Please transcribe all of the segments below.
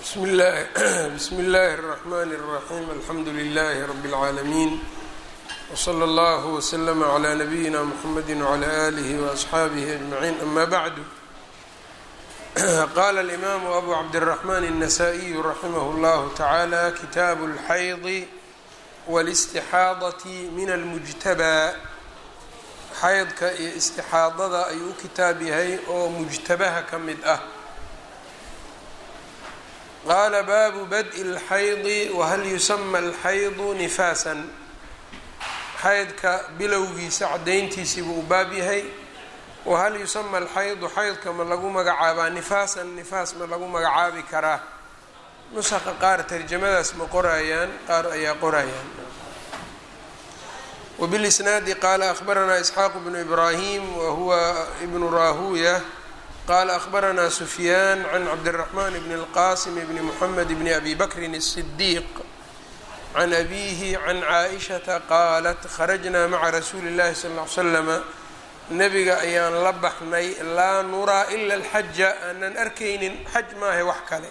bsm اllahi bsmi اllahi الرحmn الرaحيم alxamdu لlh رb العaalمين وslى اllه وslm عlى نbyina mحamedi وعlى آlih وأصxaabih أجمعين ama bعd qala الإmam أbu cabdالرحmn النsائي raximh اllah taعalى kitaaب الxayض والاstixaadaة min اlmujtabى xaydka iyo istixaadada ayuu u kitaab yahay oo mujtabaha ka mid ah qaala baabu bad-i اlxaydi wahal yusama alxaydu nifaasan xaydka bilowgiisa caddayntiisii buu u baab yahay wahal yusama alxaydu xaydka ma lagu magacaabaa nifaasan nifaas ma lagu magacaabi karaa nusaqa qaar tarjamadaas ma qorayaan qaar ayaa qorayaan wbilisnaadi qaala ahbaranaa isxaaq bnu ibraahim wahuwa ibnu raahuya qala ahbaranaa sufyaan can cabdiraxman bn اlqasim bni mxamed bni abi bakrin الصdiiq can abihi can caaishata qaalat kharajnaa maca rasuuli اllahi sal ly slama nabiga ayaan la baxnay laa nuraa ila اlxaja aanan arkaynin xaj maaha wax kale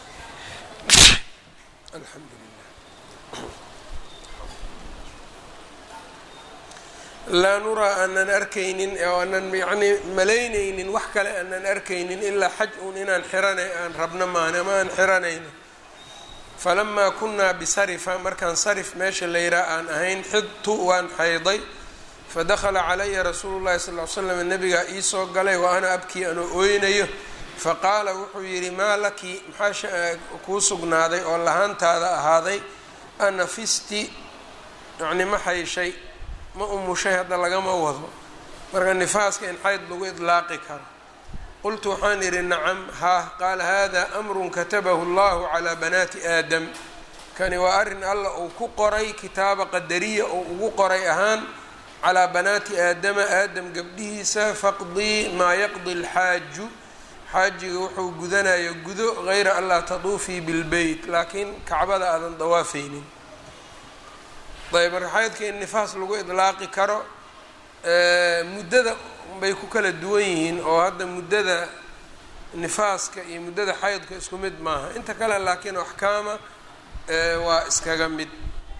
laa nuraa aanan arkaynin oo aanan yacnii malaynaynin wax kale aanan arkaynin ilaa xaj uun inaan xirana aan rabno maana ama aan xiranayno falamaa kunaa bisarifa markaan sarif meesha la yihaa aan ahayn xidtu waan xayday fadakhala calaya rasuulu llahi sal ly slam nabigaa iisoo galay wa ana abkii anoo ooynayo faqaala wuxuu yidhi maa laki maxaa kuu sugnaaday oo lahaantaada ahaaday anafisti yacni ma hayshay ma umushay hadda lagama wado marka nifaaska in xayd lagu idlaaqi karo qultu waxaan idhi nacam haa qaala hada amrun katabahu allahu calaa banaati aadam kani waa arrin alla uu ku qoray kitaaba qadariya oo ugu qoray ahaan calaa banaati aadama aadam gabdhihiisa faqdii maa yaqdi alxaaju xaajiga wuxuu gudanayo gudo gayra an laa taduufii bilbeyt laakiin kacbada aadan dawaafaynin ayb marka xaydka in nifaas lagu idlaaqi karo muddada bay ku kala duwan yihiin oo hadda muddada nifaaska iyo muddada xaydka isku mid maaha inta kale laakiin axkaama waa iskaga mid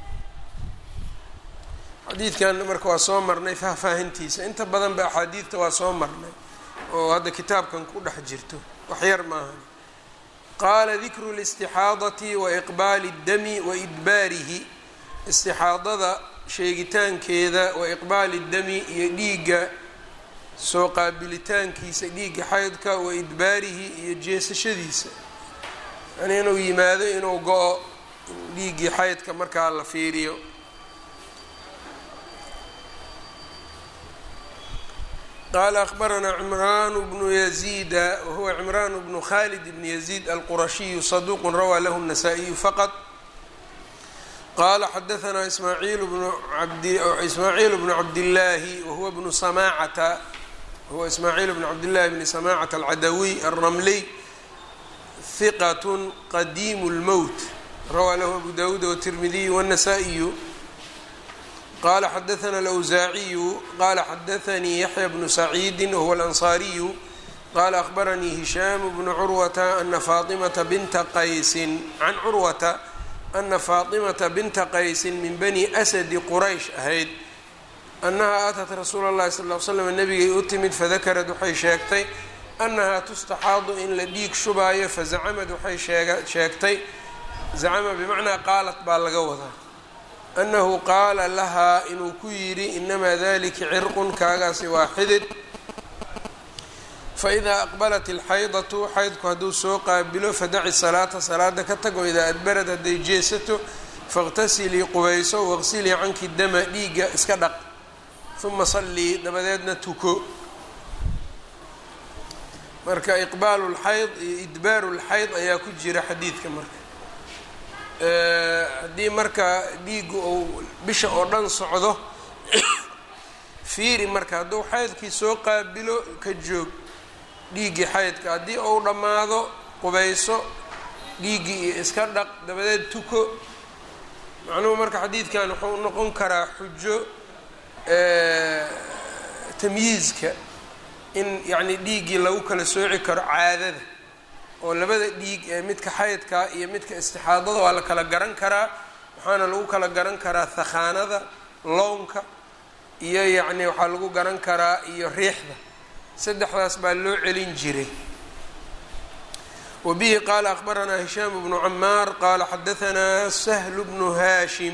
xadiidkan marka waa soo marnay faahfaahintiisa inta badan ba axaadiidta waa soo marnay oo hadda kitaabkan ku dhex jirto waxyar maaha qaala dikru listixaadati wa iqbaali اdami wa idbaarihi istixaadada sheegitaankeeda wa iqbaali dami iyo dhiigga soo qaabilitaankiisa dhiigga xaydka wa idbaarihi iyo jeesashadiisa yani inuu yimaado inuu go-o dhiiggii xaydka markaa la fiiriyo qaala akhbaranaa cimraan bnu yaziida wahuwa cimraan bnu khalid bn yaziid alqurashiyu saduuqu rawaa lahu الnasaa-iyu faqط qala xadaanaa ismaaciil bnu abismaaciil bnu cabdillaahi wahuwa bnu samaacata wahuwa ismaaciil bnu cabdillahi bni samaacata alcadawiy alramliy hiqat qadiimu lmowt rawaa lahu abu dawuud wtirmidiy wاnasaa'iyu qala xadaana alawsaaciyu qala xadaanii yaxya bnu saciidi wahuwa alansaariyu qala ahbaranii hishaam bnu curwata ana faatimata binta qaysin can curwata ana faatimata binta qaysin min bani asadi quraysh ahayd annahaa aatat rasuula llahi sal ly slam nabigay u timid fadakarad waxay sheegtay annahaa tustaxaadu in la dhiig shubaayo fazacamad waxay sheegtay zacama bimacnaa qaalat baa laga wadaa annahu qaala lahaa inuu ku yidhi inamaa dalika cirqun kaagaasi waa xidid faidaa aqbalat alxaydatu xaydku hadduu soo qaabilo fadaci salaata salaada ka tago idaa adbarad hadday jeesato faاqtasilii qubayso waqsilii canki dama dhiigga iska dhaq uma sallii dabadeedna tuko marka iqbaalu lxayd iyo idbaaru lxayd ayaa ku jira xadiidka marka haddii marka dhiiggu uu bisha oo dhan socdo fiiri marka hadduu xaydkii soo qaabilo ka joog dhiiggii xaydka haddii uu dhammaado qubayso dhiiggii iyo iska dhaq dabadeed tuko macnuhu marka xadiidkan wuxuu noqon karaa xujo tamyiizka in yacni dhiiggii lagu kala sooci karo caadada oo labada dhiig ee midka xaydka iyo midka istixaadada waa la kala garan karaa waxaana lagu kala garan karaa thakhaanada lownka iyo yacni waxaa lagu garan karaa iyo riixda saddexdaas baa loo celin jiray wa bihi qaala akhbaranaa hishaam bnu camaar qaala xadahanaa sahlu bnu haashim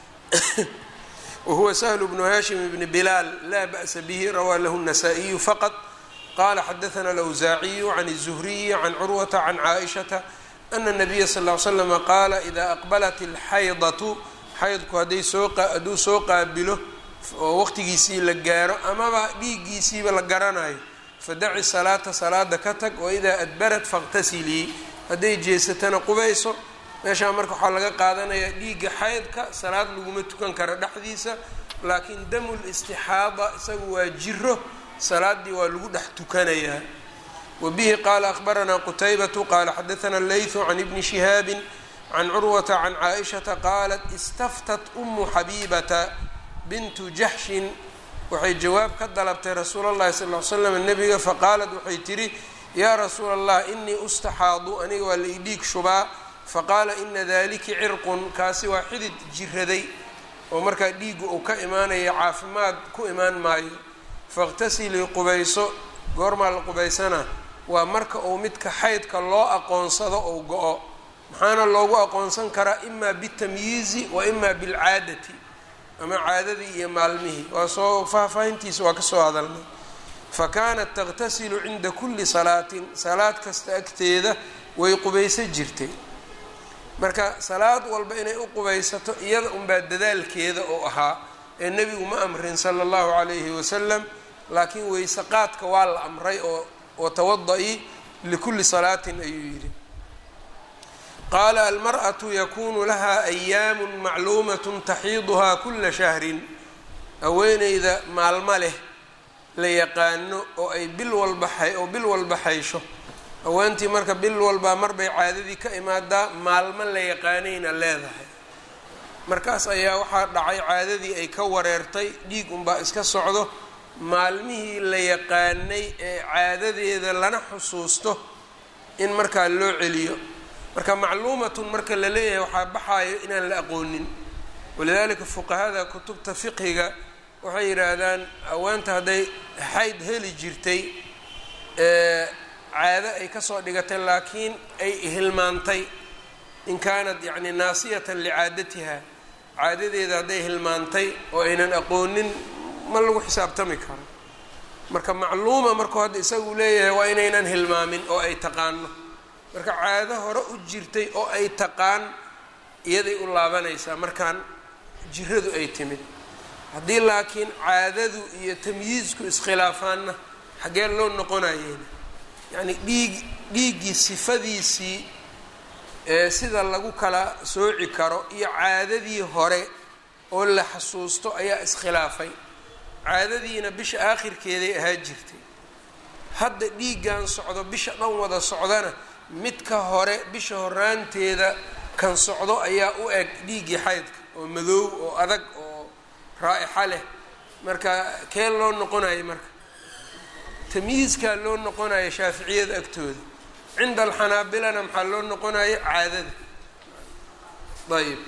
wahuwa sahlu bnu haashim bni bilaal laa ba'sa bihi rawaa lahu الnasaa-iyu faqad qala xadaثna alawsaaciyu can الzuhriyi can curwata can caaishata ana الnabiya sal ll ly slama qaala ida aqbalat اlxaydatu xaydku hadday soo hadduu soo qaabilo oo waqtigiisii la gaaro amaba dhiiggiisiiba la garanayo fadaci salaata salaada ka tag waidaa adbarat faاqtasilii hadday jeesatana qubayso meeshaa marka waxaa laga qaadanayaa dhiigga xaydka salaad laguma tukan karo dhexdiisa laakiin damu listixaada isagu waa jiro salaadii waa lagu dhex tukanayaa wa bihi qaala akhbaranaa qutaybatu qaala xadaثana leythu can ibni shihaabi can curwata can caaishata qaalat istaftat umu xabiibata bintu jaxshin waxay jawaab ka dalabtay rasuula اllahi sal ly slam nebiga faqaalat waxay tidhi yaa rasuula allah inii ustaxaadu aniga waa la idhiig shubaa faqaala ina daliki cirqun kaasi waa xidid jiraday oo markaa dhiigu uu ka imaanaya caafimaad ku imaan maayo faاqtasilii qubayso goormaa la qubaysana waa marka uu midka xaydka loo aqoonsado ou go-o maxaana loogu aqoonsan karaa ima bitamyiizi wa ima bilcaadati ama caadadii iyo maalmihii waa soo faahfaahintiisa waa ka soo hadalnay fa kaanat taqtasilu cinda kulli salaatin salaad kasta agteeda way qubayso jirtay marka salaad walba inay u qubaysato iyada unbaa dadaalkeeda oo ahaa ee nebigu ma amrin sala allahu calayhi wasalam laakiin weyse qaadka waa la amray oo watawada-i likulli salaatin ayuu yidhi qaala almar'atu yakunu lahaa ayaamu macluumatun taxiiduhaa kula shahrin haweeneyda maalmo leh la yaqaano oo ay bil walba hay oo bil walba haysho haweentii marka bil walbaa marbay caadadii ka imaadaa maalmo la yaqaanayna leedahay markaas ayaa waxaa dhacay caadadii ay ka wareertay dhiig unbaa iska socdo maalmihii la yaqaanay ee caadadeeda lana xusuusto in markaa loo celiyo marka macluumatun marka la leeyahay waxaa baxaayo inaan la aqoonin walidaalika fuqahada kutubta fiqhiga waxay yidhaahdaan haweenta hadday xayd heli jirtay caado ay kasoo dhigatay laakiin ay hilmaantay in kaanat yacni naasiyatan licaadatiha caadadeeda hadday hilmaantay oo aynan aqoonin ma lagu xisaabtami karo marka macluuma markuu hadda isagu leeyahay waa inaynan hilmaamin oo ay taqaano marka caado hore u jirtay oo ay taqaan iyaday u laabanaysaa markaan jiradu ay timid haddii laakiin caadadu iyo tamyiizku iskhilaafaanna xaggee loo noqonayeyna yacni dhiig dhiiggii sifadiisii ee sida lagu kala sooci karo iyo caadadii hore oo la xasuusto ayaa iskhilaafay caadadiina bisha aakhirkeeday ahaa jirtay hadda dhiiggan socdo bisha dhan wada socdana midka hore bisha horaanteeda kan socdo ayaa u eg dhiiggii xaydka oo madoow oo adag oo raa'ixa leh marka kee loo noqonayo marka tamyiiskaa loo noqonayo shaaficiyada agtooda cinda alxanaabilana maxaa loo noqonayo caadada ayb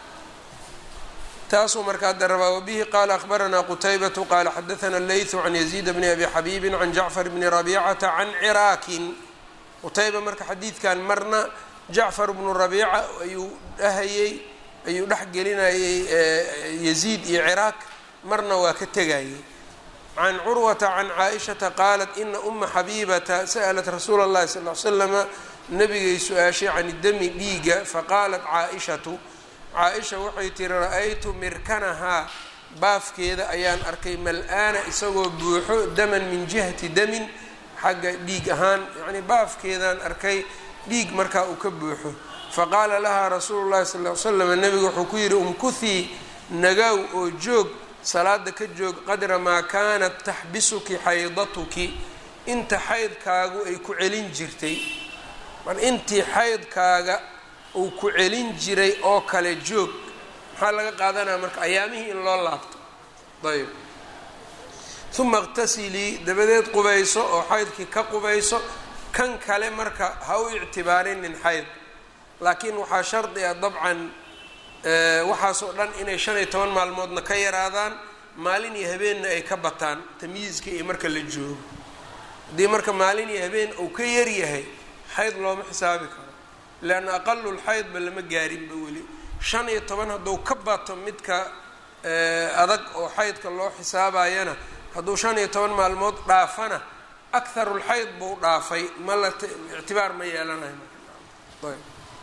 taasuu marka hadda rabaa wabihi qaala akhbaranaa qutaybatu qaala xadaana leythu can yaziid bni abi xabiibin can jacfar bni rabiicata can ciraakin qutayba marka xadiidkan marna jacfar bnu rabiica ayuu dhahayey ayuu dhex gelinayey yaziid iyo ciraaq marna waa ka tegayey can curwata can caaishata qaalat ina uma xabiibata sa'lat rasuula اllahi sal l slama nabigay su-aashay can dami dhiiga faqaalat caaishatu caa-isha waxay tiri ra-aytu mirkanahaa baafkeeda ayaan arkay mal-aana isagoo buuxo daman min jihati damin xagga dhiig ahaan yacnii baafkeedaan arkay dhiig markaa uu ka buuxo faqaala lahaa rasuulu llahi sal ly slam nebigu wuxuu ku yidhi umkuthii nagaaw oo joog salaada ka joog qadra maa kaanat taxbisuki xaydatuki inta xaydkaagu ay ku celin jirtay mar intii xaydkaaga uu ku celin jiray oo kale joog maxaa laga qaadanaya marka ayaamihii in loo laabto ayb uma iqtasilii dabadeed qubayso oo xaydkii ka qubayso kan kale marka ha u ictibaarinin xayd laakiin waxaa shardi ah dabcan waxaasoo dhan inay shan iyo toban maalmoodna ka yaraadaan maalin iyo habeenna ay ka bataan tamyiizka iyo marka la joogo haddii marka maalin iyo habeen uu ka yaryahay xayd looma xisaabi karo leanna aqalul xaydba lama gaarinba weli shan iyo toban hadduu ka bato midka adag oo xaydka loo xisaabayana hadduu shan iyo toban maalmood dhaafana akharulxayd buu dhaafay ma la ictibaar ma yeelanayo marka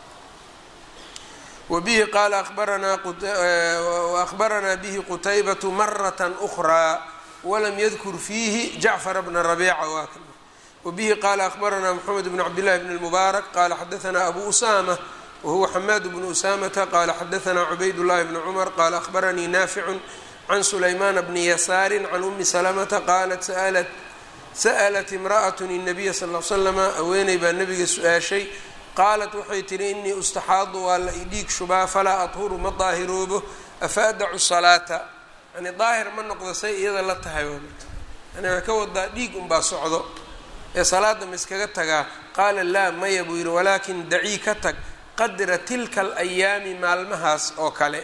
wbihi qaala abaranaa bihi qutaybatu marata أkraa walam yadkur fiihi jacfar bna rabiica waa kan wabihi qaala akhbaranaa mxamed bn cabdillahi bn اlmubaarak qaala xadaanaa abu usama wahuwa xamaad bnu usamata qaala xadaanaa cubayd llahi bn cumar qaala akhbaranii naaficu can sulaymaana bni yasaari can umi salamata qaalat sa'lat imra'at الnabiya sal l slama haweeney baa nabiga su-aashay qaalat waxay tihi inii ustaxaadu waa la idhiig shubaa falaa adhuru ma daahiroobo afa adacu salaata yani daahir ma noqdo say iyada la tahay yani waxay ka wadaa dhiig unbaa socdo ee salaada ma iskaga tagaa qaala laa maya buu yidhi walaakin dacii ka tag qadra tilka alayaami maalmahaas oo kale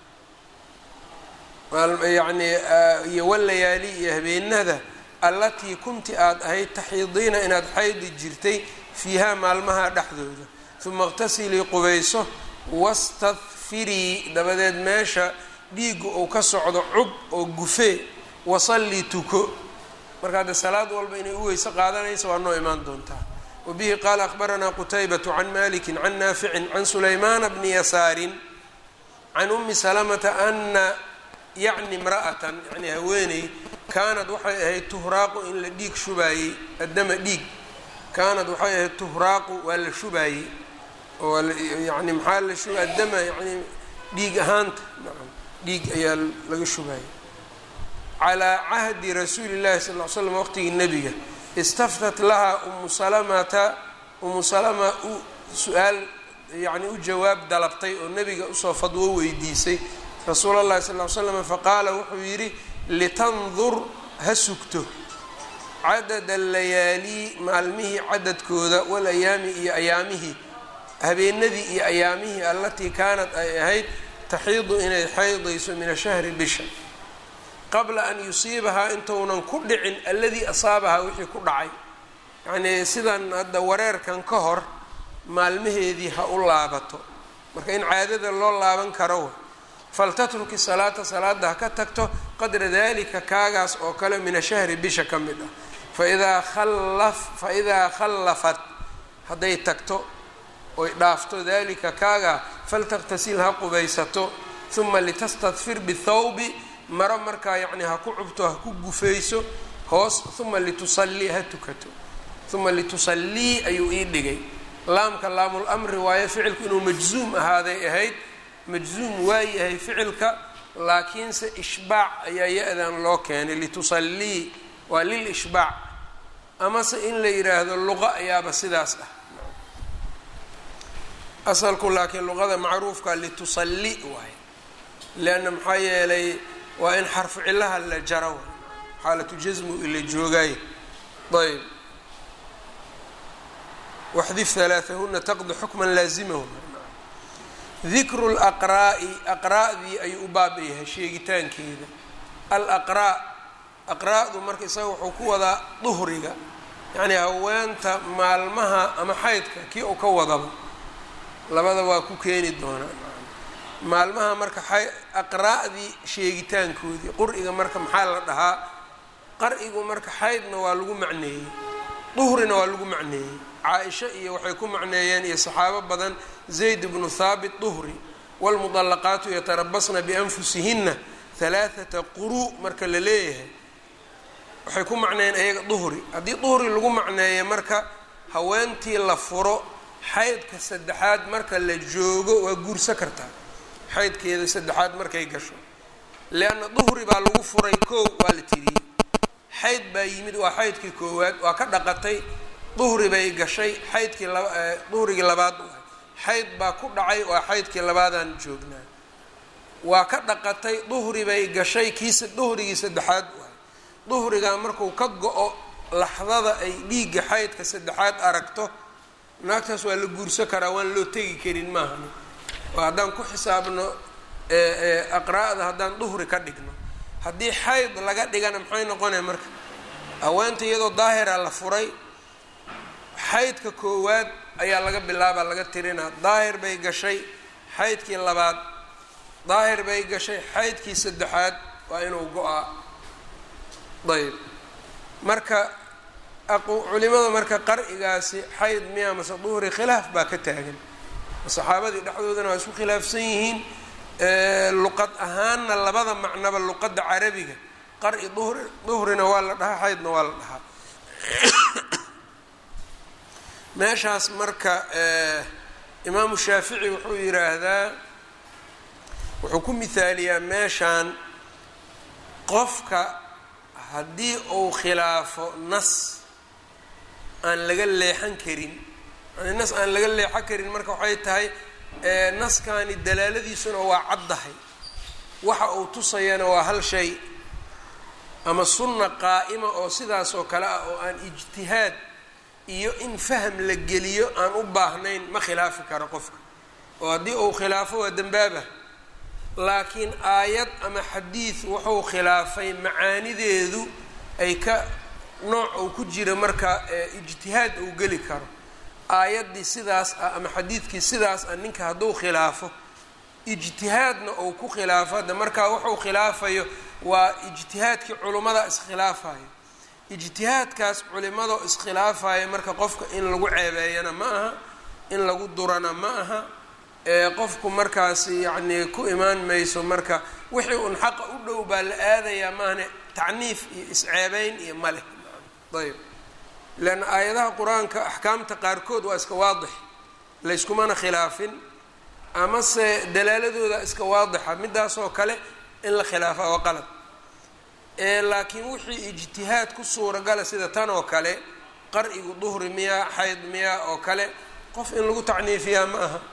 yani iyo walayaali iyo habeenada allatii kunti aada ahayd taxiidiina inaad xaydi jirtay fiihaa maalmaha dhexdooda uma iqtasilii qubayso wastadfirii dabadeed meesha dhiigga uu ka socdo cub oo gufee wasallii tuko marka hadde salaad walba inay u weyse qaadanaysa waa noo imaan doontaa wabihi qaala akhbaranaa qutaybatu can maliki can naaficin can sulaymaana bni yasaarin can umi salamata ana yacni imra'atan yani haweeney kaanad waxay ahayd tuhraaqu in la dhiig shubaayey addama dhiig kaanad waxay ahayd tuhraaqu waa la shubaayey oo yani maxaa la shuba addama yani dhiig ahaanta nacam dhiig ayaa laga shubaayey calaa cahdi rasuuli llahi sal ll slam waqtigii nebiga istaftat lahaa umu salamata umu salama u su-aal yani u jawaab dalabtay oo nebiga usoo fadwo weydiisay rasuul allahi sal ll slam faqaala wuxuu yidhi litandur ha sugto cadad alayaalii maalmihii cadadkooda walayaami iyo ayaamihii habeenadii iyo ayaamihii allatii kaanad ay ahayd taxiidu inay xaydayso min ashahri bisha qabla an yusiibahaa intounan ku dhicin alladii asaabahaa wixii ku dhacay yacnii sidan hadda wareerkan ka hor maalmaheedii ha u laabato marka in caadada loo laaban karo faltatruki salaata salaada ha ka tagto qadra dalika kaagaas oo kale min ashahri bisha ka mid ah faidaa khallaf faidaa khallafat hadday tagto oy dhaafto dalika kaagaa faltakhtasil ha qubaysato uma litastadfir bithawbi maro markaa yacni ha ku cubto ha ku gufayso hoos uma litusallii ha tukato uma litusallii ayuu ii dhigay laamka laamul amri waayo ficilku inuu majzuum ahaaday ahayd majzuum waa yahay ficilka laakiinse ishbaac ayaa ya-dan loo keenay litusallii waa lil ishbaac amase in la yidhaahdo luqa ayaaba sidaas ah asalku laakiin luqada macruufka litusalli waay leanna maxaa yeelay waa in xarfu cilaha la jaro waay xaalatu jasmu ila joogaaye ayb waxdif halaathahuna taqdi xukman laazimahu dikru laqraa'i aqraa'dii ayuu u baabayahay sheegitaankeeda alaqraa' aqraa'du marka isaga wuxuu ku wadaa duhriga yacnii haweenta maalmaha ama xaydka kii uu ka wadaba labada waa ku keeni doonaa maalmaha marka aqraa'dii sheegitaankoodii qur-iga marka maxaa la dhahaa qar'igu marka xaydna waa lagu macneeyey duhrina waa lagu macneeyey caa-isha iyo waxay ku macneeyeen iyo saxaabo badan zayd bnu thaabit duhri waalmudallaqaatu yatarabasna bianfusihinna halaathata quru marka la leeyahay waxay ku macneeyeen ayaga duhri haddii duhri lagu macneeya marka haweentii la furo xaydka saddexaad marka la joogo waa guursa kartaa xaydkeeda saddexaad markay gasho leanna duhri baa lagu furay koow waa la tiriyey xayd baa yimid waa xaydkii koowaad waa ka dhaqatay duhri bay gashay xaydkii laba duhrigii labaad waay xayd baa ku dhacay waa xaydkii labaadaan joognaa waa ka dhaqatay duhri bay gashay kiisa duhrigii saddexaad waay duhrigaa markuu ka go-o laxdada ay dhiigga xaydka saddexaad aragto naagtaas waa la guursan karaa waan loo tegi karin maahani oo haddaan ku xisaabno aqraa'da haddaan duhri ka dhigno haddii xayd laga dhigana maxay noqonaya marka haweenta iyadoo daahira la furay xaydka koowaad ayaa laga bilaabaa laga tirinaa daahir bay gashay xaydkii labaad daahir bay gashay xaydkii saddexaad waa inuu go-aa ayb marka culimada marka qar'igaasi xayd miya mase duhri khilaaf baa ka taagan saxaabadii dhexdoodana waa isku khilaafsan yihiin luqad ahaanna labada macnaba luqadda carabiga qari duhri duhrina waa la dhahaa xaydna waa la dhahaa meeshaas marka imaamu shaafici wuxuu yidhaahdaa wuxuu ku mihaaliyaa meeshaan qofka haddii uu khilaafo nas aan laga leexan karin yani nas aan laga leexan karin marka waxay tahay naskani dalaaladiisuna waa caddahay waxa uu tusayana waa hal shay ama sunna qaa'ima oo sidaas oo kale ah oo aan ijtihaad iyo in faham la geliyo aan u baahnayn ma khilaafi karo qofka oo haddii uu khilaafo waa dembaaba laakiin aayad ama xadiid wuxuu khilaafay macaanideedu ay ka nooc uu ku jira marka ijtihaad uu geli karo aayaddii sidaas ah ama xadiidkii sidaas ah ninka hadduu khilaafo ijtihaadna uu ku khilaafo hadda markaa wuxuu khilaafayo waa ijtihaadkii culummada iskhilaafayo ijtihaadkaas culimado iskhilaafayo marka qofka in lagu ceebeeyana ma aha in lagu durana ma aha qofku markaas yacnii ku imaan mayso marka wixii un xaqa u dhow baa la aadayaa maahane tacniif iyo isceebeyn iyo maleh ayb leanna aayadaha qur-aanka axkaamta qaarkood waa iska waadix layskumana khilaafin amase dalaaladooda iska waadixa midaasoo kale in la khilaafa waa qalad laakiin wixii ijtihaad ku suuragala sida tan oo kale qar'igu duhri miyaa xayd miyaa oo kale qof in lagu tacniifiyaa ma aha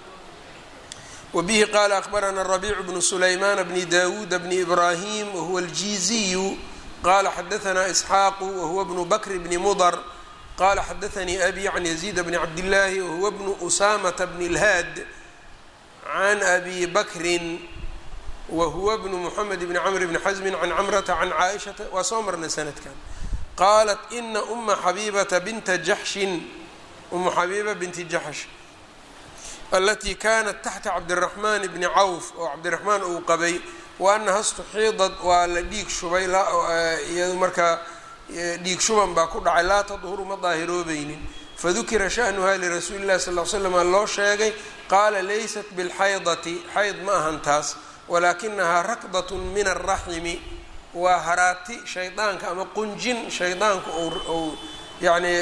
wbihi qala akbarana rabiicu bnu sulaymaan bni dawuud bni ibrahim wahuwa aljiiziyu qala xadaana isxaaqu wahuwa bnu bakr bni mudr qala xadaanii abi can yaziid bni cabdillaahi wahuwa bnu usamata bni lhaad can abi bakrin wahuwa bnu muxamed bni camr bni xasmi can camrata can caaishata waa soo marnay sanadkan qaalat ina uma xabiibata binta jaxshin uma xabiiba binti jaxsh alatii kanat taxta cabdiraxmaan bni cawf oo cabdiraxmaan uu qabay wa anaha istuxiidad waa la dhiig shubay iyadu markaa dhiig shuban baa ku dhacay laa tadhuru ma daahiroobaynin fadukira sha'nuha lirasuuli llahi sal l slama loo sheegay qaala laysat bilxaydati xayd ma ahan taas walaakinahaa rakdatun min alraximi waa haraati shaydaanka ama qunjin shaydaanku ou yani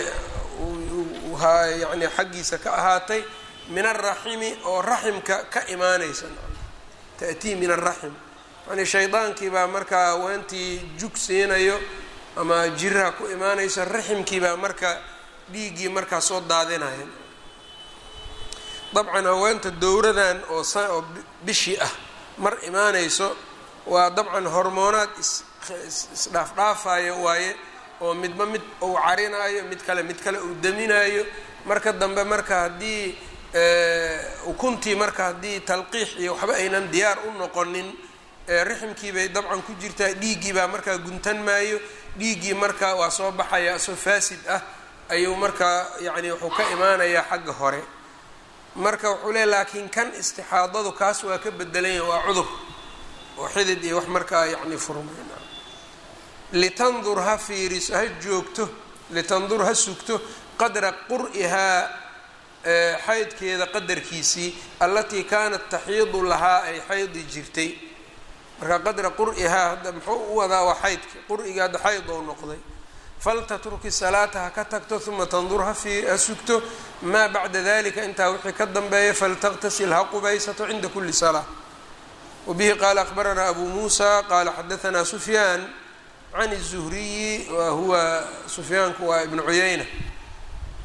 yani xaggiisa ka ahaatay min alraximi oo raximka ka imaanaysa ta'tii min alraxim yani shaydaankii baa markaa haweentii jug siinayo ama jiraha ku imaanayso raximkii baa marka dhiiggii markaa soo daadinaya dabcan haweenta dowradan oo oo bishii ah mar imaanayso waa dabcan hormoonaad isdhaafdhaafayo waaye oo midba mid uu carinaayo mid kale mid kale uu daminaayo marka dambe marka haddii ukuntii marka haddii talqiix iyo waxba aynan diyaar u noqonin riximkii bay dabcan ku jirtaa dhiiggii baa markaa guntan maayo dhiiggii marka waa soo baxaya asoo faasid ah ayuu markaa yacni wuxuu ka imaanayaa xagga hore marka wuxuu leey laakiin kan istixaadadu kaas waa ka bedelanya waa cudur oo xidid iyo wax markaa yacni furmayn litandur ha fiiriso ha joogto litandur ha sugto qadra qur'ihaa xaydkeeda qadarkiisii allatii kaanat taxiidu lahaa ay xaydi jirtay marka qadra qur'ihaa hadda muxuu u wadaa waa xaydki qur'iga hadda xayd ou noqday faltatruki salaata ha ka tagto uma tandur ha sugto maa bacda dalika intaa wixii ka dambeeya faltaqtasil ha qubaysato cinda kuli salaa wabihi qaala akbaranaa abu muusa qaala xadaanaa sufyaan can الzuhriyi wa huwa sufyaanku waa ibnu cuyayna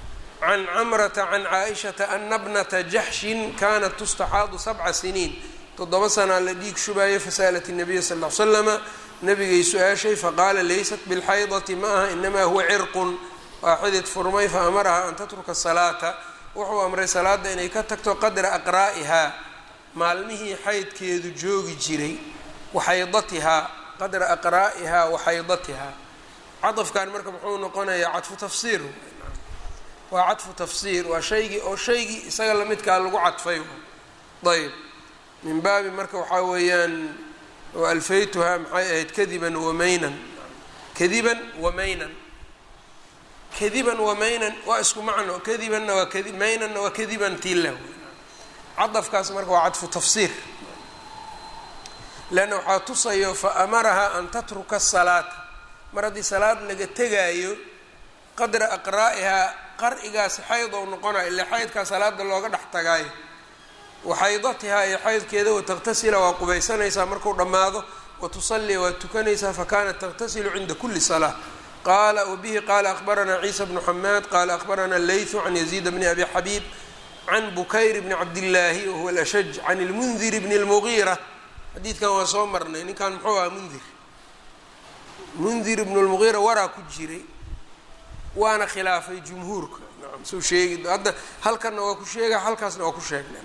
can camrata can caaishata ana bnata jaxshin kanat tustaxaadu sabca siniin toddoba sanaa la dhiig shubaayay fasa'lat الnabiya sal ll ly slama nabigay su-aashay faqaala laysat biاlxaydati ma aha inamaa huwa cirqun waa xidid furmay faamaraha an tatruka salaata wuxuu amray salaada inay ka tagto qadra aqraa'ihaa maalmihii xaydkeedu joogi jiray waxaydatihaa qadra aqraa'ihaa waxaydatihaa cadafkan marka muxuu noqonayaa cadfu tafsiir waa cadfu tafsiir waa shaygii oo shaygii isaga lamidkaa lagu cadfay ayb min baabi marka waxaa weeyaan alfaytuhaa maxay ahayd kadiban wamaynan kadiban wamaynan kadiban wamaynan waa isku macno kadibanna waa kadi maynanna waa kadiban tilah cadafkaas marka waa cadfu tafsiir leanna waxaa tusayo fa amarahaa an tatruka asalaata mar haddii salaad laga tegaayo qadra aqraa'ihaa qar'igaasi xayd ou noqonayo ile xaydkaa salaada looga dhex tagaayo waxaydatihaa iyo xaydkeeda wataktasila waa qubaysanaysaa marku dhammaado watusallii waa tukanaysaa fakanat takhtasilu cinda kuli salaa qala wbihi qala akbaranaa ciisa bnu xamaad qala akbarana leythu can yaziid bni abi xabiib can bukayr bni cabdillaahi wahuwa alashaj can lmundir bni اlmugiira xadiidkan waa soo marnay ninkan muxuu aha mundir mundir ibnu lmugiira waraa ku jiray waana khilaafay jumhuurka naam suu sheegi hadda halkanna waa ku sheega halkaasna waa ku sheegnay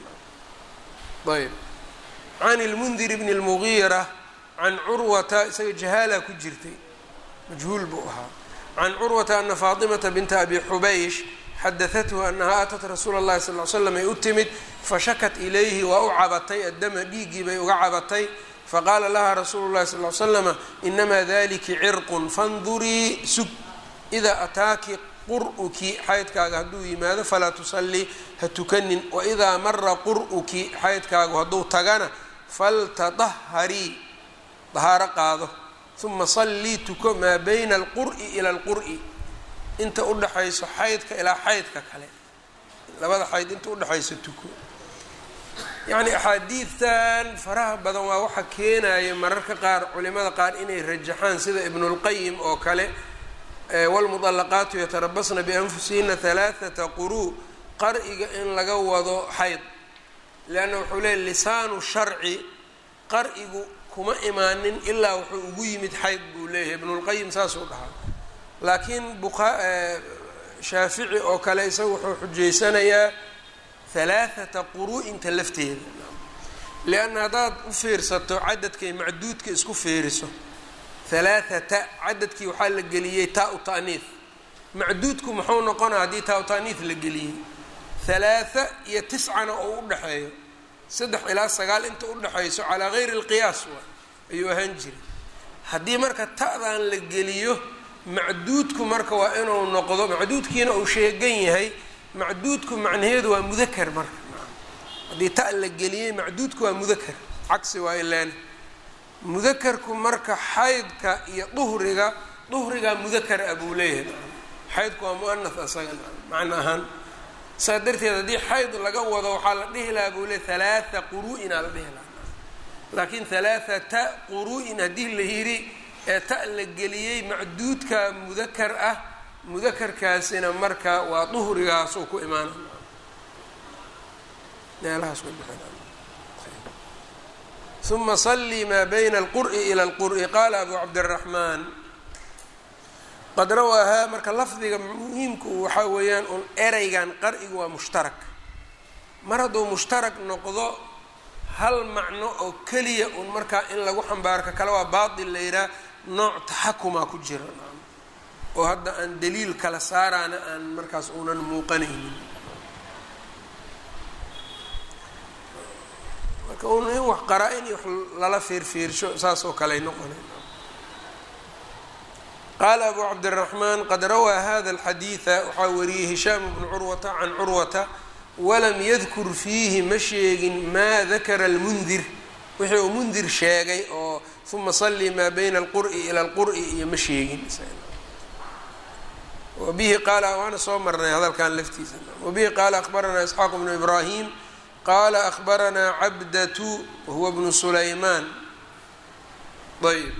ayb can lmundir bni اlmugiira can curwata isaga jahaala ku jirtay majhuul buu ahaa can curwata ana faatimata binta abi xubaysh xadahathu anahaa atat rasuula اllahi sal l slam ay u timid fashakat ilayhi waa u cabatay addama dhiiggii bay uga cabatay faqaala laha rasuulu llahi sal l slama inamaa daliki cirqun fandurii sug idaa ataaki qur'uki xaydkaaga hadduu yimaado falaa tusallii ha tukanin waidaa mara qur'uki xaydkaagu hadduu tagana faltadaharii dahaaro qaado uma sallii tuko maa bayna alqur'i ila alqur'i inta udhaxayso xaydka ilaa xaydka kale labada xayd inta udhexayso tuko yacni axaadiidtan faraha badan waa waxa keenaya mararka qaar culimada qaar inay rajaxaan sida ibnulqayim oo kale waalmudallaqaatu yatarabasna bianfusihina halaathata quruu qar'iga in laga wado xayd leanna wuxuu leeyay lisaanu sharci qar'igu kuma imaanin ilaa wuxuu ugu yimid xayd buu leeyahay ibnulqayim saasuu dhahaa laakiin buqa shaafici oo kale isaga wuxuu xujaysanayaa halaathata quru'inta lafteeda lianna haddaad u fiirsato cadadkay macduudka isku fiiriso halaathata cadadkii waxaa la geliyey taa-u ta'niif macduudku muxuu noqonaa haddii taa-u ta'niif la geliyey halaatha iyo tiscana oo u dhexeeyo saddex ilaa sagaal inta udhexayso calaa gayri alqiyaas waa ayuu ahaan jiray haddii marka ta'dan la geliyo macduudku marka waa inuu noqdo macduudkiina uu sheegan yahay macduudku macnaheedu waa mudakar marka haddii ta la geliyey macduudku waa mudakar cagsi waa ilaan mudakarku marka xaydka iyo duhriga duhrigaa mudakar ah buu leeyahay xaydku waa mu'anath asaga macna ahaan saa darteed haddii xayd laga wado waxaa la dhihi lahaa buu le halaatha quru'inaa la dhihi lahaa laakiin halaathata quru'in haddii la yidhi ee ta la geliyey macduudka mudakar ah mudakarkaasina marka waa duhrigaasuu ku imaana meelahaas uma salii maa bayna alqur'i ila alqur'i qaala abu cabdiraxmaan qad rawaahaa marka lafdiga muhiimku waxaa weeyaan un ereygan qar'igu waa mushtarak mar hadduu mushtarak noqdo hal macno oo keliya un markaa in lagu xambaarka kale waa baatil la yidhaha nooc taxakumaa ku jira oo hadda aan daliil kala saaraana aan markaas uunan muuqanaynin marka un in wax qaraa-in iyo wax lala fiirfiirsho saas oo kaley noqonay qaala abu cabdiraxmaan qad rawaa hada alxadiida waxaa wariyey hishaam bnu curwata can curwata walam yadkur fiihi ma sheegin maa dakara almundir wixii uu mundir sheegay oo uma salii maa bayna alqur'i ila alqur'i iyo ma sheegin wabihi qaala waana soo marnay hadalkan laftiisa wabihi qaala akbaranaa isxaaq bnu ibraahim qaala akbaranaa cabdatu wahuwa bnu sulaymaan ayb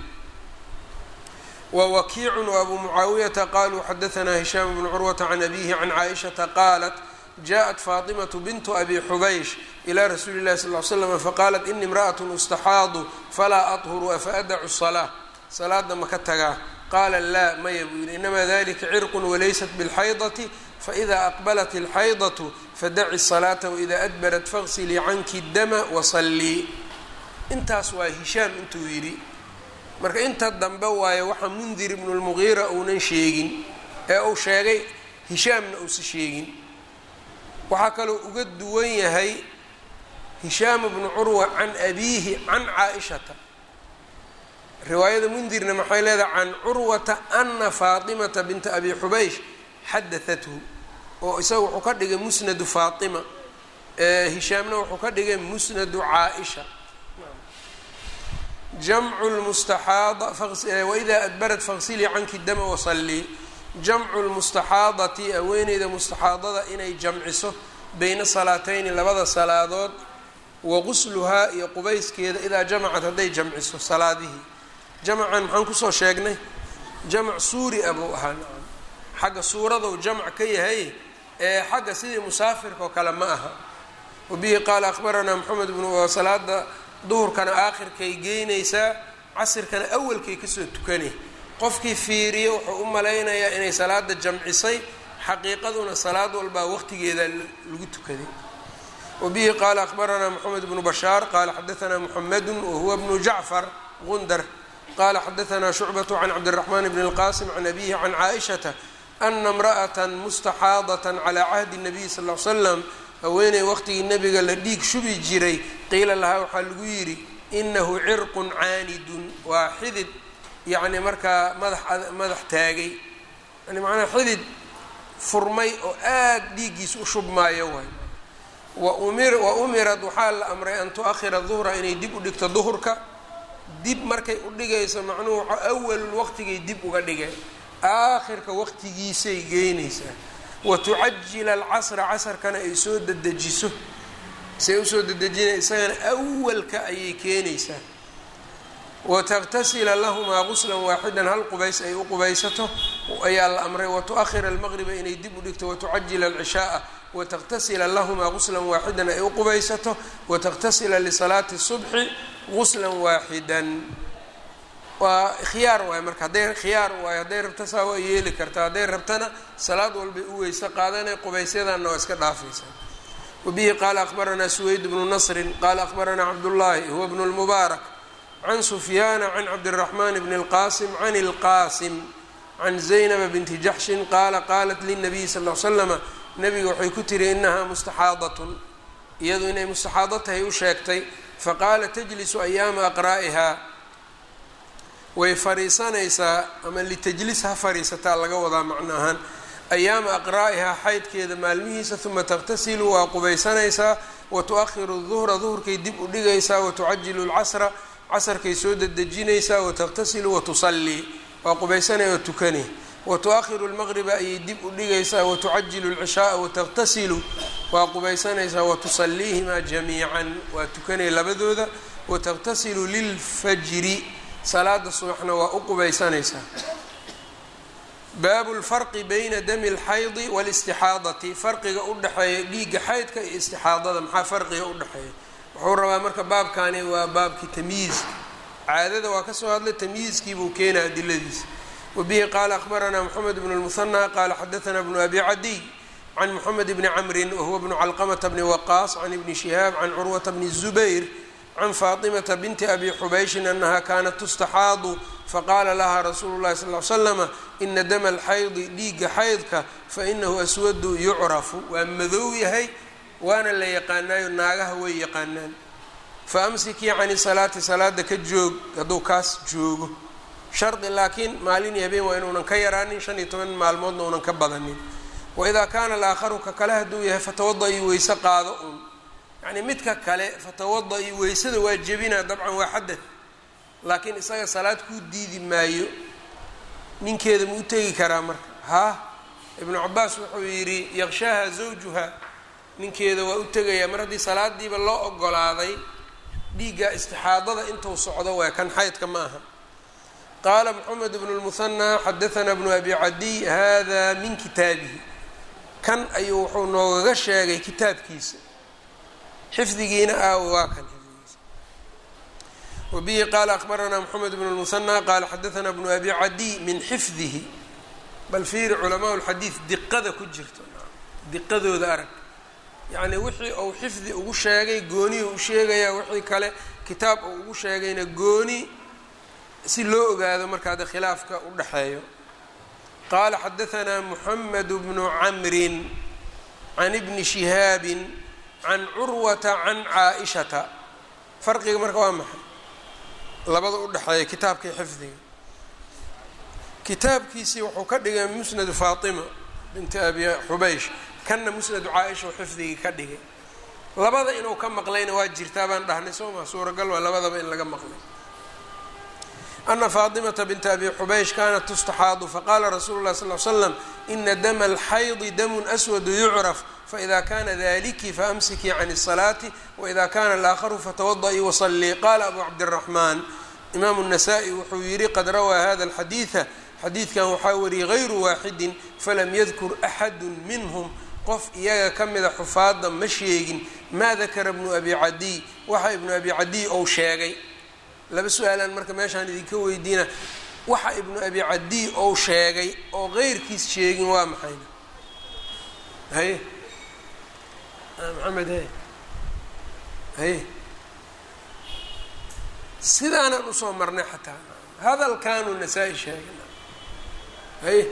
wwakiicu وabu mucaawiyata qaluu xadaanaa hishaam bnu curwata can abihi can caaishata qaalat jaءat faaطimaةu bintu abi xubaysh ilى rasuuli الlahi sal ly slam faqaalat ini imraأaة ustaxaadu falaa aطhuru afa adacu الصalaaة salaada ma ka tagaa qaala laa maya buu yihi inamaa dalika cirq walaysat bاlxaydaةi faإida aqbalat اlxaydaة fadaci الصalaaةa waإida adbarat fagsilii canki dama wasalii intaas waa hishaam intuu yidhi marka inta dambe waayo waxaa mundir ibnu lmugiira uunan sheegin ee uu sheegay hishaamna uusa sheegin waxaa kaloo uga duwan yahay hishaam bnu curwa can abiihi can caa-ishata riwaayada mundirna maxay leedahay can curwata ana faatimata binta abi xubaysh xadahathu oo isaga wuxuu ka dhigay musnadu faatima hishaamna wuxuu ka dhigay musnadu caa-isha jamcu lmustaxaada waida adbarat faqsilii canki dama wasalii jamcu lmustaxaadati haweeneyda mustaxaadada inay jamciso beyna salaatayni labada salaadood wa qusluhaa iyo qubayskeeda idaa jamacad hadday jamciso salaadihii jamcan maxaan kusoo sheegnay jamc suuri a buu ahaa nacam xagga suuradou jamc ka yahay ee xagga sidii musaafirka oo kale ma aha wabihi qaala akhbaranaa moxamed bnu salaada duhurkana aakhirkay geynaysaa casirkana awalkay kasoo tukanay qofkii fiiriya wuxuu u malaynayaa inay salaada jamcisay xaqiiqaduna salaad walbaa waqtigeeda lagu tukaday wabihi qaala akhbaranaa moxamed bnu bashaar qaala xadaanaa muxamedu wahuwa bnu jacfar gundar qaala xadaanaa shucbatu can cabdiraxmaan bni اlqasim can abihi can caaishata ana imra'ata mustaxaadata calaa cahdi nabiy sal l slam haweeney waqtigii nabiga la dhiig shubi jiray qiila lahaa waxaa lagu yidhi inahu cirqun caanidun waa xidid yacni markaa madax madax taagay yani macnaa xidid furmay oo aada dhiiggiisa u shubmaayo waay waumir wa umirad waxaa la amray an tu-ahira duhra inay dib u dhigto duhurka dib markay u dhigayso macnuhu awalul waqtigay dib uga dhigeen aakhirka waqtigiisay geynaysaa watucajila alcasra casarkana ay soo dedejiso say usoo dedejina isagana awalka ayay keenaysaa wataktasila lahumaa quslan waaxidan hal qubays ay u qubaysato ayaa la amray watu-ahira almaqriba inay dib u dhigto watucajila alcishaaa wataktasila lahumaa quslan waaxidan ay u qubaysato wataktasila lisalaati subxi quslan waaxidan waa khiyaar waayo marka hadday khiyaar waayo hadday rabto saa waa yeeli kartaa hadday rabtana salaad walbay u weyse qaadanay qubaysyadanna waa iska dhaafaysaa wabihi qaala akhbaranaa suweyd bnu nasrin qaala akhbaranaa cabdullaahi huwa bnu lmubaarak can sufyaana can cabdiraxmaan bni اlqaasim can اlqaasim can zaynaba binti jaxshin qaala qaalat linabiyi sal l slama nabiga waxay ku tiri inahaa mustaxaadatun iyadu inay mustaxaado tahay u sheegtay faqaala tajlisu ayaama aqraa'ihaa way fariisanaysaa ama litajlis ha fariisataa laga wadaa macno ahaan ayaama aqraa'ihaa xaydkeeda maalmihiisa uma taqtasilu waa qubaysanaysaa wa tu-ahiru duhra duhurkay dib u dhigaysaa watucajilu lcasra casarkay soo dedejinaysaa wataqtasilu watusallii waa qubaysanaya oo tukani wa tu-ahiru lmaqriba ayay dib u dhigaysaa watucajilu lcishaaa wataqtasilu waa qubaysanaysaa watusaliihimaa jamiican waa tukanaya labadooda wataqtasilu lilfajri salaada subaxna waa u qubaysanaysaa baabu lfarqi bayna dami اlxaydi wاlistixaadati farqiga u dhexeeya dhiigga xaydka iyo istixaadada maxaa farqiga u dhexeeya wuxuu rabaa marka baabkani waa baabkii tamyiizka caadada waa kasoo hadlay tamyiizkiibuu keenaa adiladiisa wabihi qaala akhbaranaa moxamed bnu lmuhanaa qaala xadaanaa bnu abi cadiy can moxamed bni camrin wahuwa bnu calqamata bni waqaas can ibni shihaab can curwata bni zubayr can faatimata binti abi xubayshin anaha kaanat tustaxaadu faqaala lahaa rasuulu llahi sal l slama ina dama alxaydi dhiigga xaydka fainahu aswadu yucrafu waa madow yahay waana la yaqaanaayo naagaha way yaqaanaan fa amsikii cani salaati salaada ka joog hadduu kaas joogo shardi laakiin maalin iyo habeen waa inuunan ka yaraanin shan iyo toban maalmoodna uunan ka badanin waidaa kaana alaakharu ka kale hadduu yahay fatawada-i weyse qaado un yacnii midka kale fatawada-i weysada waa jebinaa dabcan waa xadad laakiin isaga salaad kuu diidi maayo ninkeeda ma u tegi karaa marka haa ibnu cabaas wuxuu yidhi yaqshaaha zawjuha ninkeeda waa u tegayaa mar haddii salaadiiba loo ogolaaday dhiigga istixaadada intuu socdo waa kan xaydka ma aha qaala moxamed bnu lmuhanaa xadaanaa bnu abi cadiy hada min kitaabihi kan ayuu wuxuu noogaga sheegay kitaabkiisa xifdigiina aawo waa kan xifdigiisa wabihi qaala akbaranaa moxamed bn lmusanى qaala xadaanaa bnu abi cadiy min xifdihi bal fiiri culamaa lxadiid diqada ku jirto diqadooda arag yacni wixii uu xifdi ugu sheegay gooniyuu u sheegayaa wixii kale kitaab uu ugu sheegayna gooni si loo ogaado markaa de khilaafka u dhexeeyo qaala xadaanaa muxamed bnu camrin can ibni shihaabin can curwata can caa-ishata farqiga marka waa maxay labada u dhexeeya kitaabkii xifdiga kitaabkiisii wuxuu ka dhigay musnadu faatima binti abi xubaysh kanna musnadu caa-isha u xifdigii ka dhigay labada inuu ka maqlayna waa jirtaa baan dhahnay soo maa suuragal waa labadaba in laga maqlay ana faatimata binta abi xubaysh kanat tustaxaadu faqala rasuulu lah sal l slam ina dama alxaydi damun aswadu yucraf faida kana daliki faamsikii can الsalaati waida kana alaakharu fatawadaii wasalii qala abu cabdiraxmaan imaamu الnasaa-i wuxuu yihi qad rawaa hada alxadiida xadiidkan waxaa wariyey gayru waaxidin falam yadkur axadu minhm qof iyaga ka mida xufaada ma sheegin maa dakara bnu abi cadiy waxa ibnu abi cadiy ou sheegay laba su-aalaan marka meeshaan idinka weydiina waxa ibnu abi cadiy ou sheegay oo qeyrkiis sheegin waa maxayna haye maxamed haye haye sidaanaan usoo marnay xataa hadalkaanuu nasaa-i sheegay haye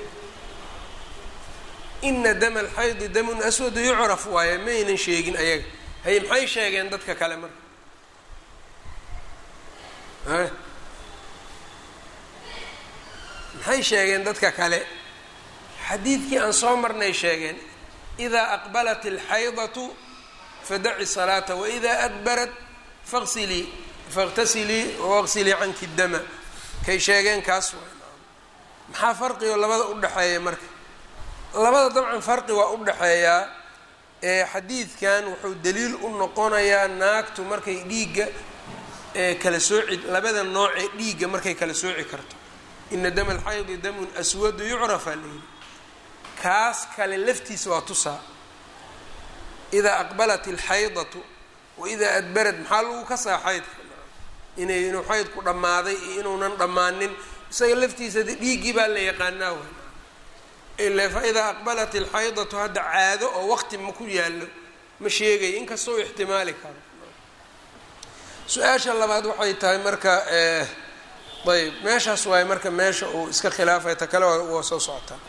ina dama alxaydi damun aswadu yucraf waaye maynan sheegin ayaga haye maxay sheegeen dadka kale marka haye maxay sheegeen dadka kale xadiidkii aan soo marnay sheegeen idaa aqbalat alxaydatu fadaci salaata waidaa adbarat faqsilii faاqtasilii waqsilii canki dama kay sheegeen kaas waay maxaa farqigo labada u dhexeeya marka labada dabcan farqi waa u dhexeeyaa ee xadiidkan wuxuu daliil u noqonayaa naagtu markay dhiigga kala sooci labada noocee dhiigga markay kala sooci karto ina dama alxaydi damun aswadu yucrafa layidhi kaas kale laftiisa waa tusaa idaa aqbalat alxaydatu waidaa adbarad maxaa lagu kasaa xaydka inay inuu xaydku dhammaaday iyo inuunan dhammaanin isaga laftiisa de dhiiggii baa la yaqaanaa way ila fa idaa aqbalat alxaydatu hadda caado oo waqti ma ku yaallo ma sheegayo inkastoo u ixtimaali karo su-aasha labaad waxay tahay marka ayb meeshaas waaye marka meesha uu iska khilaafay ta kale waa soo socotaa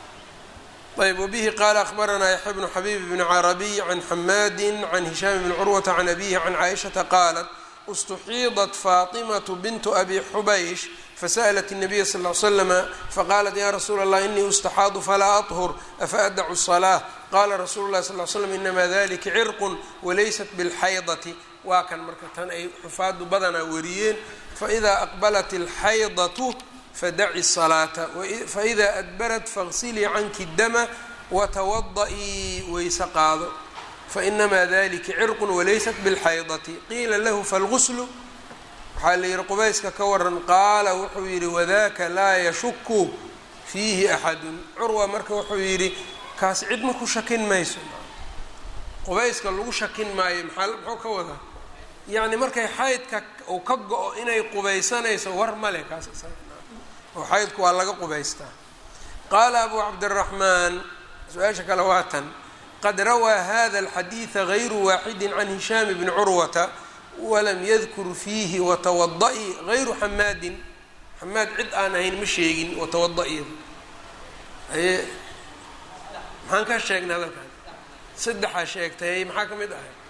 ayb wbihi qala akhbaranaa yaxya bnu xabiib bni carabiy can xamaadi can hishaam bni curwata can abihi can caaishata qaalat اstuxiidat faطimaة bint abi xubaysh fasأlat الnabiya sal ly slama faqalat ya rasuula اllah inii ustaxaadu falaa aطhur afa adacu الصlaة qala rasuulu lahi sal ly slam inama dalika cirq walaysat bاlxaydati waa kan marka tan ay xufaadu badanaa wariyeen faإida aqbalat اlxaydatu fadaci الصlaata faإida adbarat faغsilii canki dama watawadaئii weyse qaado fainamaa dalika cirq walaysat bاlxaydati qiila lahu falguslu waxaa la yihi qubayska ka waran qaala wuxuu yihi wadaka laa yashuku fiihi axadu curwa marka wuxuu yidhi kaas cid ma ku shakin mayso qubayska lagu shakin maayo maa muxuu ka wadaa yacni markay xaydka uu ka go-o inay qubaysanayso war male kaas oo xaydku waa laga qubaystaa qaala abu cabdiraxmaan su-aasha kale waa tan qad rawaa hada alxadiida gayru waaxidi can hishaam bni curwata walam yadkur fiihi watawada'i gayru xamaadin xamaad cid aan ahayn ma sheegin watawada-iyada aye maxaan ka sheegnay hadalkan saddexaa sheegtay maxaa ka mid ahay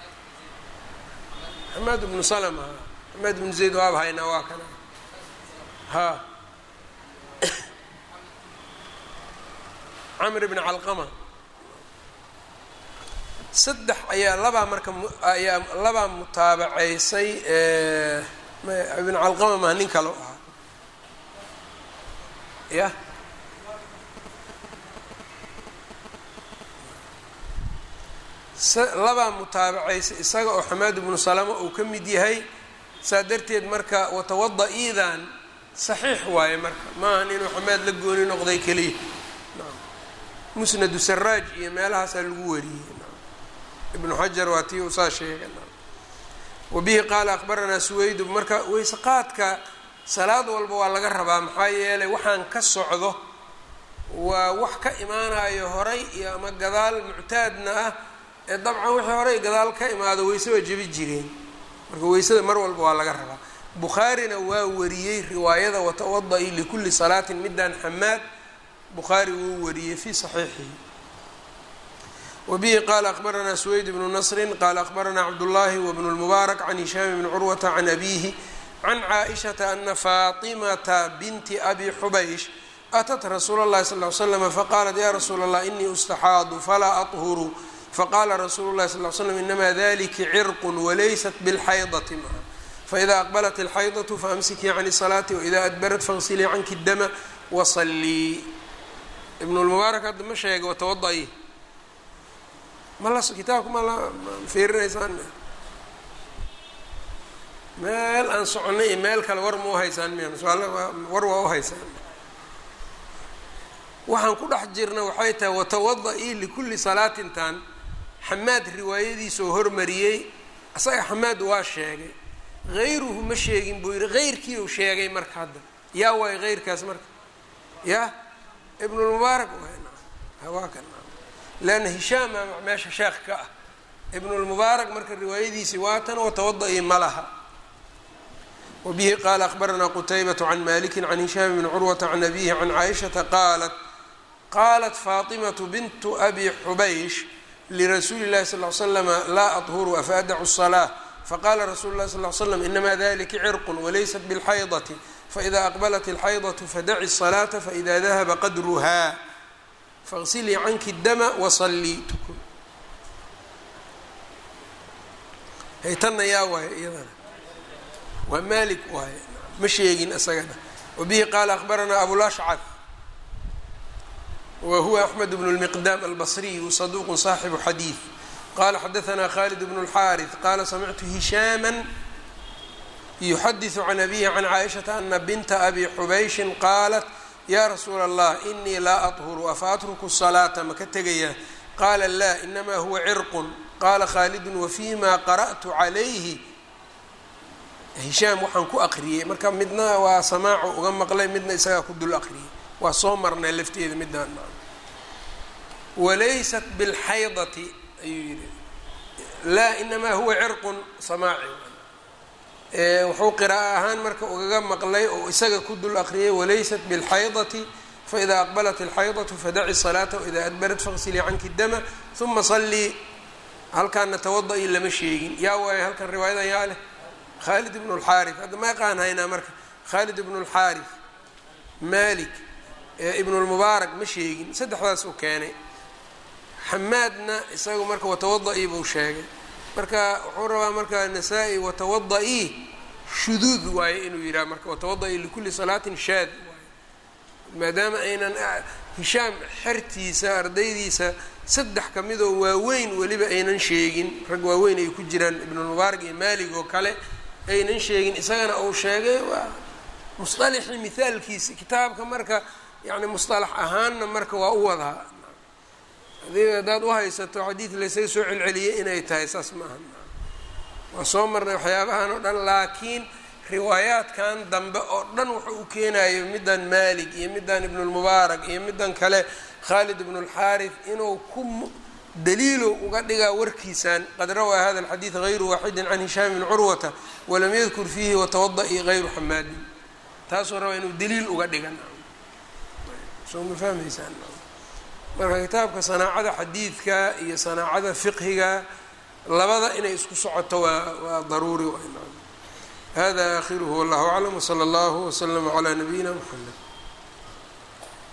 xamaad bnu salma xamaad bnu zayd waaba haynaa waa kana ha camr bni calqama saddex ayaa labaa marka ayaa labaa mutaabaceysay ibn calqama maa nin kale ahaa ya labaa mutaabaceysay isaga oo xamaad ibnu salama uu ka mid yahay saa darteed marka watawada-iidan saxiix waaye marka maahan inuu xamaad la gooni noqday keliya musnadu saraaj iyo meelahaasaa lagu wariyey ibnu xajar waa tii uu saa sheegay wabihi qaala akbaranaa suwaydu marka weyse qaadka salaad walba waa laga rabaa maxaa yeelay waxaan ka socdo waa wax ka imaanayo horay iyo ama gadaal muctaadna ah ee dabcan wixii horay gadaal ka imaado weyse waa jebi jireen marka weysada mar walba waa laga rabaa bukhaarina waa wariyey riwaayada watawada-i likulli salaatin midaan xamaad bukhaari wuu wariyey fii saxiixihi wabihi qaala akbaranaa suweyd bnu nasrin qaala akbaranaa cabdullaahi wabnu lmubaarak can hishaam bni curwata can abiihi can caaishata ana faatimata binti abi xubaysh atat rasuula اllahi sal ly slm faqaalat ya rasuula allah inii ustaxaadu falaa aطhuru faqaala rasuulu llahi sal l slam inamaa daliki cirqun walaysat bilxaydati maa faida aqbalat alxaydatu faamsikii can salaati waida adbarat faغsilii canki dama wasalii ibn lmubaarak hadda ma sheega watawada-i malas kitaabka ma la fiirinaysaan meel aan soconay iyo meel kale war ma uhaysaan miya war waa uhaysaan waxaan ku dhex jirna waxay tahay watawada-i likulli salaatintan xamaad riwaayadiisa oo hormariyey asaga xamaad waa sheegay hayruhu ma sheegin buu yihi heyrkii uu sheegay marka hadda yaa waay heyrkaas marka ya ibnulmubaarak hawaakan leanna hishaama meesha sheekh ka ah ibnulmubaarak marka riwaayadiisii waatan watawada-i ma laha wabihi qaala akbaranaa qutaybatu can maliki can hishaam bni curwata can abihi can caaishata qaalat qaalat faatimatu bintu abi xubaysh lirasuuli اllahi sal ly slama laa aطhuru afa adacu الصalaaة faqala rasulu اlahi sal ly slam inama dalika cirqu walaysat bاlxaydati faida aqbalat اlxaydaة fadaci الصalaaةa faida dahaba qadruha faغsilii canki dama wasalii tukun haytanna yaa waaye iyadana waa malik waaye ma sheegin isagana wabihi qaala akbaranaa abulashcad wa huwa axmed bnu lmiqdaam albasriyu saduuqu saaxibu xadiid qala xadaanaa khalid bnu اlxaariث qala samictu hishaama yuxadiثu can abihi can caaishata ana binta abi xubayshin qaalat ya rasuula allah inii laa aطhuru afa atruku الsalaata maka tegaya qaala laa inama huwa cirqun qaala khaalidun wafima qara'tu calayhi hishaam waxaan ku aqriyey marka midna waa samaaco uga maqlay midna isagaa ku dul aqriyey waa soo marnay lafteeda midaan walaysat bilxaydati ayuu yihi laa inamaa huwa cirqun samaaci wuxuu qiraa'o ahaan marka ugaga maqlay oo isaga ku dul aqriyay walaysat bilxaydati faida aqbalat alxaydatu fadaci salaata waida adbarat faqsilii canki dama uma salii halkaana tawada-i lama sheegin yaa waayo halkan riwaayadan yaa leh khaalid ibnu lxaari hadda ma yaqaan haynaa marka khaalid ibnu lxaari malik ibnu lmubaarak ma sheegin saddexdaas uu keenay xamaadna isagu marka watawada-i buu sheegay marka wuxuu rabaa marka nasaa-i watawada-i shuduud waaye inuu yidhaha marka watawada-i likulli salaatin shaad waaye maadaama aynan hishaam xertiisa ardaydiisa saddex ka midoo waaweyn weliba aynan sheegin rag waaweyn ay ku jiraan ibnulmubaarak iyo maalig oo kale aynan sheegin isagana uu sheegay waa musطalixii mihaalkiisa kitaabka marka yani musطalax ahaanna marka waa u wadaa adi haddaad uhaysato xadiid laysaga soo celceliyay inay tahay saas ma aha waa soo marnay waxyaabahan oo dhan laakiin riwaayaadkan dambe oo dhan wuxuu u keenayo middan maalik iyo middan ibnulmubaarak iyo middan kale khaalid ibnu اlxaarif inuu ku daliilo uga dhigaa warkiisan qad rawaa hada alxadiid hayru waaxidin can hishaam bn curwata walam yadkur fiihi watawada-i hayru xamaadin taasuu rabaa inuu daliil uga dhigan soo ma fahmaysaan marka kitaabka sanaacada xadiidka iyo sanaacada fiqhiga labada inay isku socoto waa waa daruuri hada akhiruhu wallahu aclam wsala allahu wslama calaa nabiyina mxamed